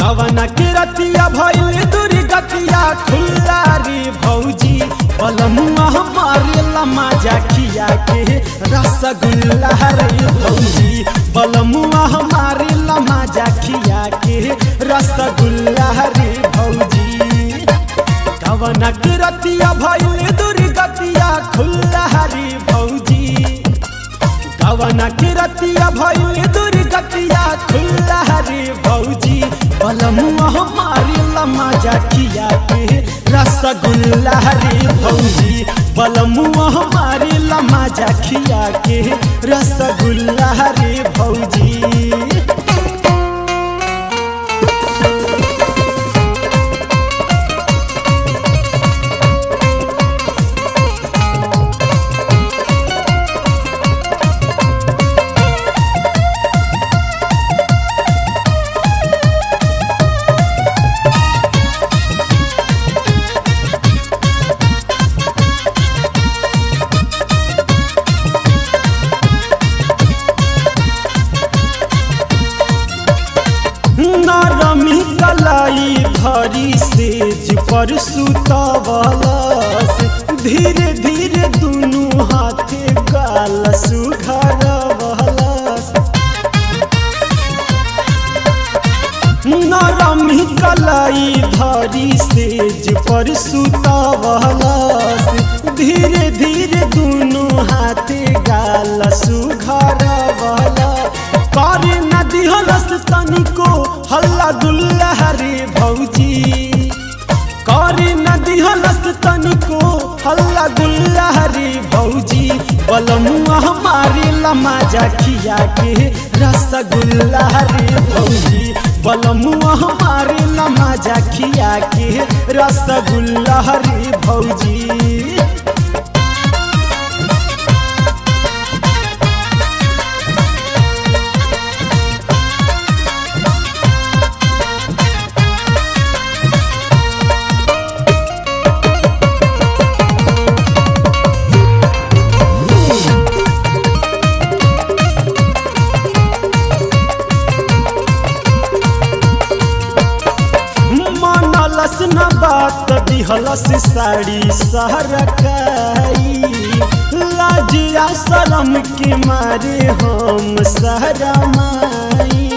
कवन के रतिया भइल दुर्गतिया खुल्ला रे भौजी बलमुआ हमारे लमा जाखिया के रसगुल्ला रे भौजी बलमुआ हमारे लमा जाखिया के रसगुल्ला रे भौजी कवन के रतिया भइल दुर्गतिया खुल्ला रे भौजी कवन के रतिया भइल दुर्गतिया खुल्ला रे भौजी बलमुआ हमारी लमा जाकिया के रसगुल्ला रे भौजी बलमुआ हमारी लमा जाकिया के रसगुल्ला रे भौजी नरमी कलाई धरी सेज पर सुतवलस धीरे धीरे दुनू हाथे गाल सुघरवलस नरमी कलाई धरी सेज पर सुतवलस धीरे धीरे दुनू हाथे गाल सुघरवलस करे नदी हलस तनिको हल्ला दुल्ला रे भौजी करे नदी हलस तनिको हल्ला गुल्ला रे भौजी बलमुआ हमारे लमा जाखिया के रसगुल्ला रे भौजी बलमुआ हमारे लमा जाखिया के रसगुल्ला रे भौजी मनलस न बात दिहलस साड़ी सहरकाई लाजिया शरम के मारे हम सहरमाई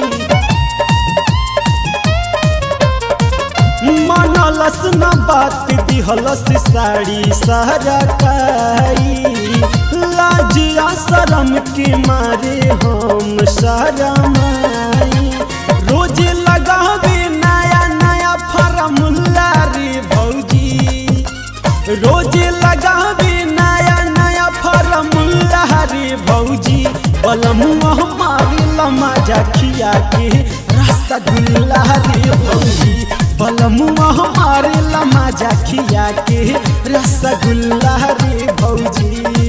मनलस न बात दिहलस साड़ी सहरकाई लाजिया शरम के मारे हम सहरमाई रोज लगावे नया नया फरमुल्ला रे भौजी रोज लगावे नया नया फरमुल्ला रे भौजी बलमुआ हमारी लमा जाखिया के रसगुल्ला रे भौजी बलमुआ हमारे लमा जाखिया के रसगुल्ला रे भौजी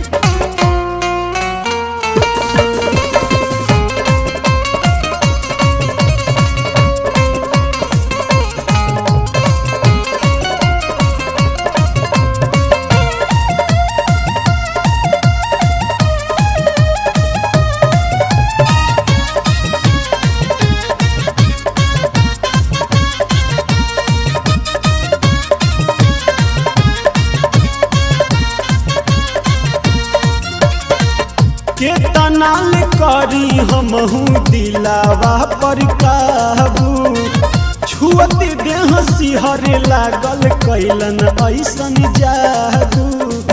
केतना ले करी हमहू दिलावा पर काबू छुअते देह सिहरे लागल कैलन ऐसन जादू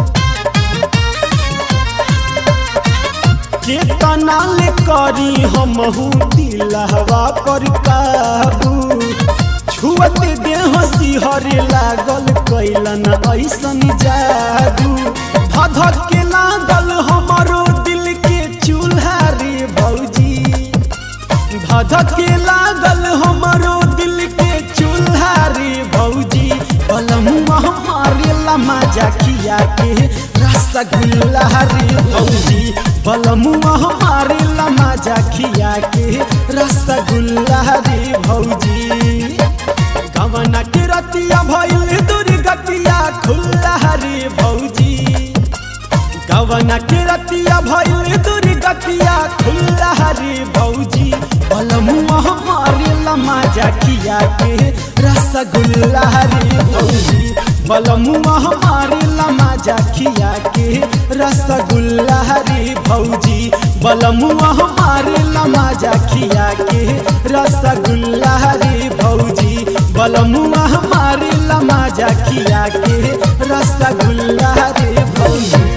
केतना ले करी हमहू दिलावा पर काबू छुअते देह सिहरे लागल कैलन ऐसन जादू धधक के लागल हमरो दिल के चूल्हा रे भौजी धधक के लागल हमरो दिल के चूल्हा रे भौजी बलमुआ हमारे लमा जाखिया के रसगुल्ला रे भौजी बलमुआ हमारे लमा जाखिया के रसगुल्ला रे भौजी कवन के रतिया भइल दुर्गतिया खुल्ला रे भौजी कवन के रतिया भइल दुर्गतिया खुल्ला रे भौजी बलमुआ हमारे लमा माजा खिया के रसगुल्ला रे भौजी बलमुआ हमारे लमाजा खिया के रसगुल्ला रे भौजी बलमुआ हमारे लमाजा खिया के रसगुल्ला रे भौजी बलमुआ हमारे लमाजा खिया के रसगुल्ला रे भौजी